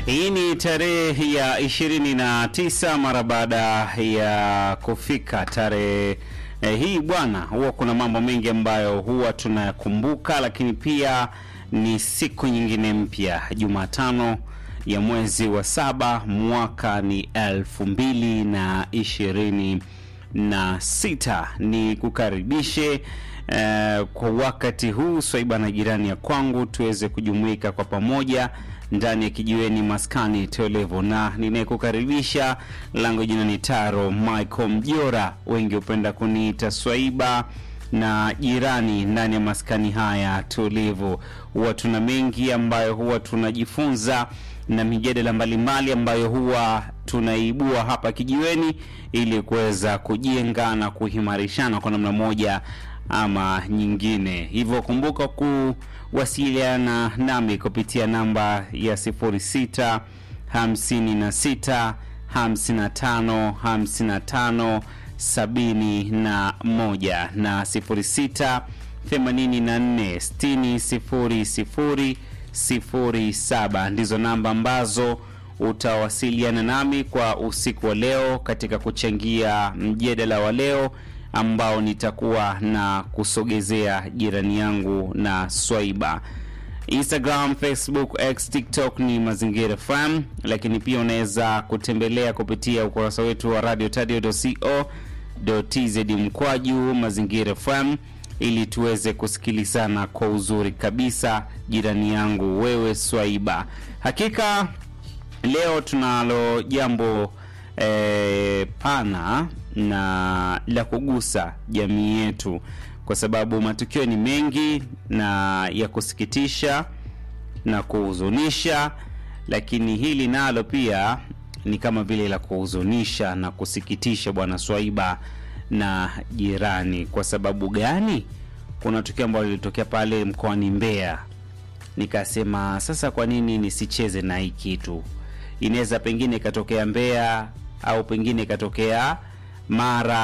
Hii ni tarehe ya 29 mara baada ya kufika tarehe eh, hii bwana, huwa kuna mambo mengi ambayo huwa tunayakumbuka, lakini pia ni siku nyingine mpya, Jumatano ya mwezi wa saba, mwaka ni elfu mbili na ishirini na sita. Ni kukaribishe eh, kwa wakati huu Swaiba na jirani ya kwangu tuweze kujumuika kwa pamoja ndani ya kijiweni maskani tolevo, na ninayekukaribisha langu jina ni Taro Michael Mjora, wengi hupenda kuniita Swaiba na jirani ndani ya maskani haya tulivu. Huwa tuna mengi ambayo huwa tunajifunza na mijadala mbalimbali ambayo huwa tunaibua hapa kijiweni ili kuweza kujenga na kuhimarishana kwa namna moja ama nyingine. Hivyo kumbuka kuwasiliana nami kupitia namba ya 06 56 55 55 71 na 06 84 60 07 ndizo namba ambazo utawasiliana nami kwa usiku wa leo katika kuchangia mjadala wa leo ambao nitakuwa na kusogezea jirani yangu na Swaiba. Instagram, Facebook, X, TikTok ni Mazingira FM, lakini pia unaweza kutembelea kupitia ukurasa wetu wa radio tadio.co.tz mkwaju Mazingira FM ili tuweze kusikilizana kwa uzuri kabisa, jirani yangu wewe Swaiba. Hakika leo tunalo jambo eh, pana na la kugusa jamii yetu, kwa sababu matukio ni mengi na ya kusikitisha na kuhuzunisha, lakini hili nalo pia ni kama vile la kuhuzunisha na kusikitisha, bwana Swaiba na jirani. Kwa sababu gani? Kuna tukio ambalo lilitokea pale mkoani Mbeya, nikasema sasa, kwa nini nisicheze na hii kitu? Inaweza pengine ikatokea Mbeya au pengine ikatokea Mara